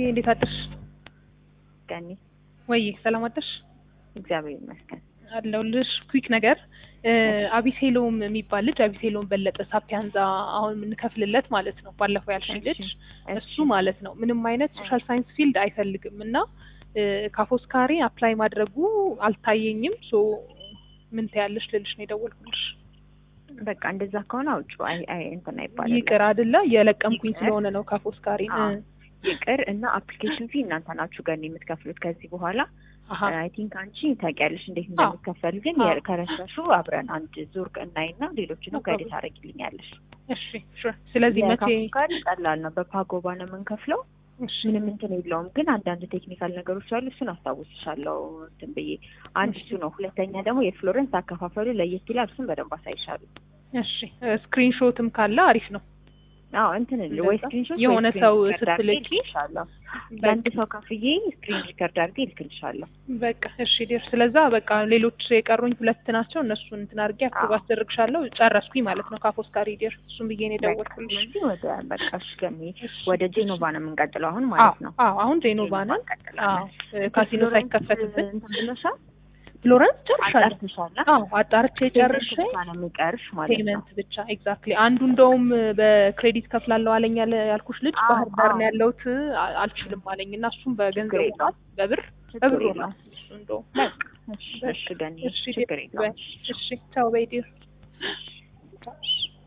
እንዴት አደርሽ? ገኒ ወይ ሰላም አደርሽ? እግዚአብሔር ይመስገን። አለሁልሽ። ኩዊክ ነገር አቢሴሎም የሚባል ልጅ አቢሴሎም በለጠ ሳፒያንዛ አሁን የምንከፍልለት ማለት ነው። ባለፈው ያልሽ ልጅ እሱ ማለት ነው ምንም አይነት ሶሻል ሳይንስ ፊልድ አይፈልግም እና ካፎስካሪ አፕላይ ማድረጉ አልታየኝም። ሶ ምን ትያለሽ ልልሽ ነው የደወልኩልሽ። በቃ እንደዛ ከሆነ አውጩ። አይ አይ እንትን አይባልም። ይቅር አይደለ የለቀምኩኝ ስለሆነ ነው ካፎስካሪ ይቅር እና አፕሊኬሽን ፊ እናንተ ናችሁ ገኒ የምትከፍሉት ከዚህ በኋላ አይ ቲንክ አንቺ ታውቂያለሽ እንዴት እንደሚከፈል ግን ከረሳሹ አብረን አንድ ዙር እናይና ሌሎችንም ጋይድ ታደርጊልኛለሽ። እሺ ስለዚህ መቼ ጋር ቀላል ነው። በፓጎባ ነው የምንከፍለው። ምንም እንትን የለውም። ግን አንዳንድ ቴክኒካል ነገሮች አሉ። እሱን አስታውስሻለሁ እንትን ብዬ አንድ እሱ ነው። ሁለተኛ ደግሞ የፍሎረንስ አከፋፈሉ ለየት ይላል። እሱን በደንብ አሳይሻለሁ። እሺ ስክሪንሾትም ካለ አሪፍ ነው። አዎ እንትን ወይ ስክሪንሾት የሆነ ሰው ስትልኪ ለአንድ ሰው ከፍዬ ስክሪን ሪከርድ አድርጌ ይልክልሻለሁ። በቃ እሺ ዴር ስለዛ በቃ ሌሎች የቀሩኝ ሁለት ናቸው። እነሱን እንትን አድርጌ አፕሮቭ አስደርግሻለሁ። ጨረስኩኝ ማለት ነው ካፎስካሪ ዴር እሱን ብዬ ነው የደወልኩልሽ። ስለዚህ ወደ በቃ እሺ ገሚ ወደ ጄኖቫ ነው የምንቀጥለው አሁን ማለት ነው። አዎ አሁን ጄኖቫ ነው። አዎ ካሲኖ ሳይከፈትብን እንትን ብለሻል። ፍሎረንስ ጨርሻለሁ። አጣርተሻል? አዎ አጣርቼ ጨርሼ ነው የሚቀርሽ ማለት ነው። ፔመንት ብቻ ኤግዛክትሊ። አንዱ እንደውም በክሬዲት ከፍላለሁ አለኝ ያለ ያልኩሽ ልጅ ባህር ዳር ነው ያለሁት አልችልም አለኝ እና እሱም በገንዘብ ሆኗል በብር በብር ሆኗል እሱ እንደውም እሺ ገኒ ችግር የለውም። እሺ ቻው በይ ዲር